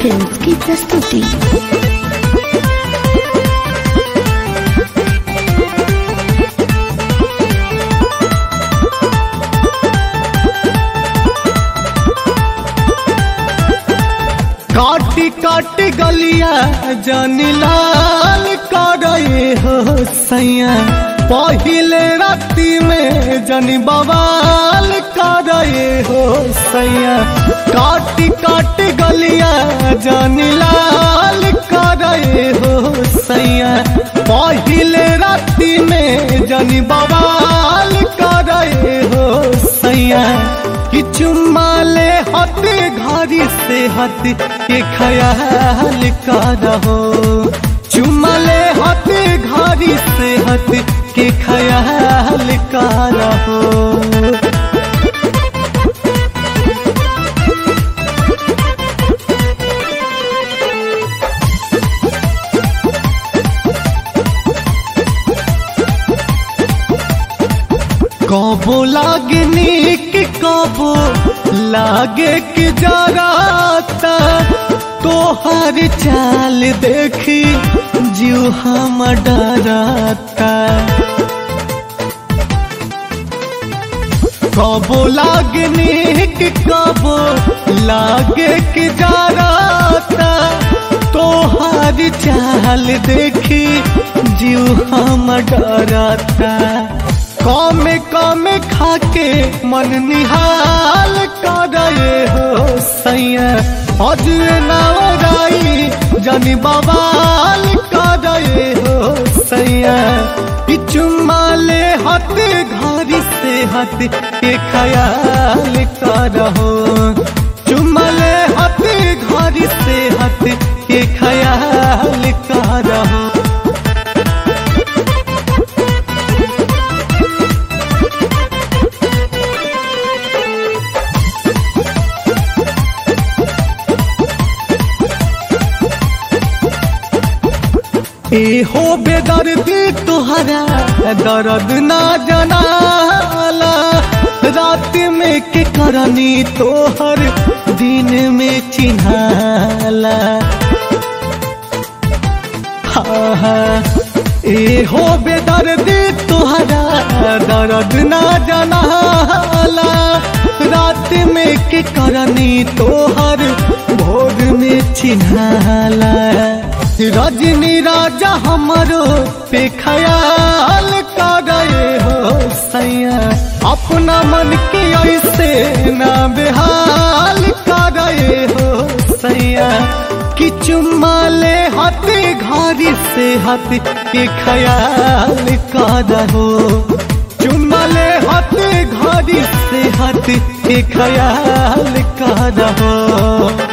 films की प्रस्तुति काटी काटी गलिया जानी लाल करे हो सैया पहिले राती में जनी बवाल करे हो सैया काटी काटी गलिया जानी लाल करे हो सैया पहिले राती में जनी बवाल करे हो सैया कि चुम्मा ले हते घरी से हत के ख्याल करहो चुम्मा ले हते घरी से हत के ख्याल करहो कबो लागे नीक कबो लागे कि जराता तोहर चाल देखी जीव हम डराता कबो लागे नीक कबो लागे कि जराता तोहर चाल देखी जीव हम डराता कमे कमे खाके मन निहाल करे हो सैया अजय नाराई जनी बवाल करे हो सैया चुम्मा ले हत घरी से हत के ख्याल करहो चुम्मा ले हत घरी से हत के ख्याल करहो ए हो बेदर्दी तुहरा दर्द ना जनाला रात में के करनी तोहर दिन में चिन्हाला हाँ हाँ ए हो बेदर्दी तुहरा दर्द ना जनाला रात में के करनी तोहर भोर में चिन्हाला रजनी राजा हमारो पे ख्याल करे हो सैया अपना मन के ऐसे ना बेहाल करे हो सैया कि चुम्मा ले हाथे घरी से हाथ के ख्याल करहो चुम्मा ले हाथे घरी से हाथ के ख्याल करहो